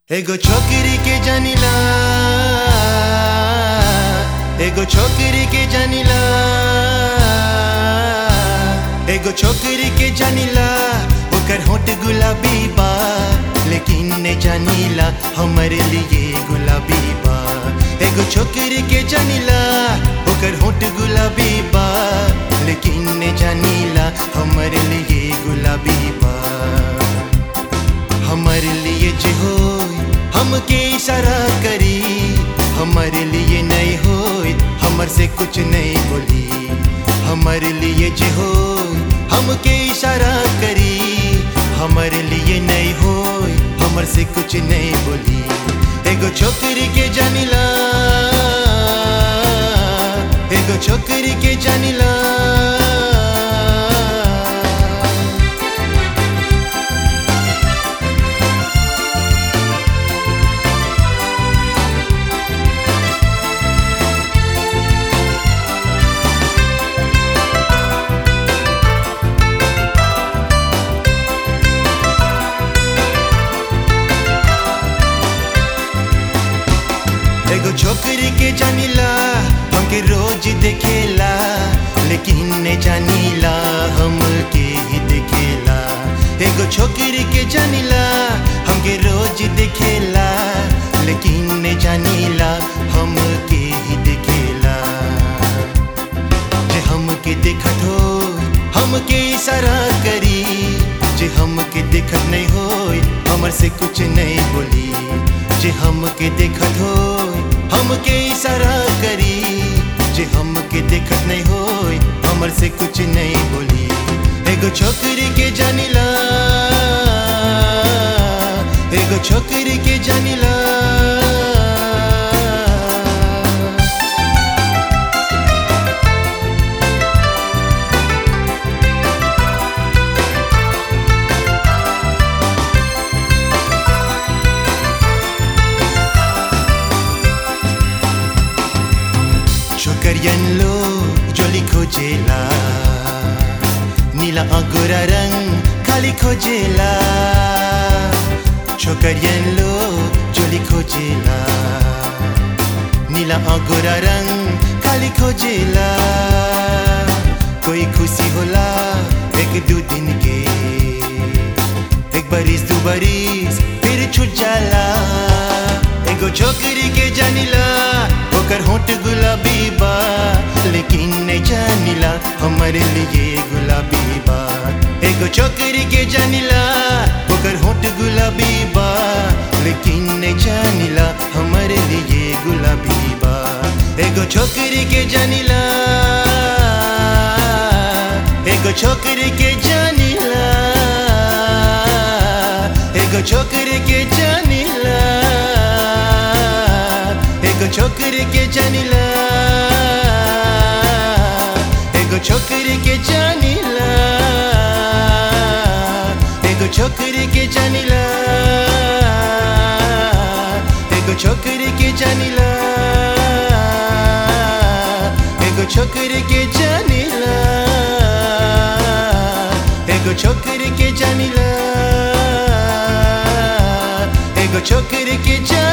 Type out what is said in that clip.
एगो छोकरी के जानिला एगो छोकरी के जानिला एगो छोकरी के जानिला ओकर होठ गुलाबी बा लेकिन ने जानिला हमरे लिए गुलाबी बा एगो छोकरी के जानिला ओकर होठ गुलाबी बा लेकिन ने जानिला हमरे लिए गुलाबी बा हमारे लिए जे हो हमके इशारा करी हमारे लिए नहीं हो हमर से कुछ नहीं बोली हमारे लिए जे हो हमके इशारा करी हमारे लिए नहीं हो हमर से कुछ नहीं बोली एगो छोकरी के जानिला एगो छोकरी के जानिला एगो छोकरी के जानिला हमके रोज देखेला लेकिन ने जानिला हमके ही देखेला एगो छोकरी के जानिला हमके रोज देखेला लेकिन ने जानिला हमके ही देखेला जे हमके देखत हो हमके इशारा करी जे हमके देखत नहीं हो हमर से कुछ नहीं बोली जे हमके देखत हो हमके इशारा करी जे हमके देखत नहीं हो हमर से कुछ नहीं बोली एगो छोकरी के जानिला एगो छोकरी के जानिला छोकरियन लो जोली खोजेला नीला अंगूरा रंग खाली खोजेला छोकरियन लो जोली खोजेला नीला अंगूरा रंग खाली खोजेला कोई खुशी होला एक दो दिन के एक बरिस दो बरिस फिर छूट जाला एगो छोकरी के जानिला ओकर होठ गुलाबी बा लेकिन नहीं जानिला हमारे लिए गुलाबी बा एगो छोकरी के जानिला ओकर होठ गुलाबी बा लेकिन नहीं जानिला हमारे लिए गुलाबी बा एगो छोकरी के जानिला एगो छोकरी के जानिला एगो छोकरी के जानिला एगो छोकरी के जानिला एगो छोकरी के जानिला एगो छोकरी के जानिला एगो छोकरी के जानिला एगो छोकरी के जानिला एगो छोकरी के जानिला एगो छोकरी के जानिला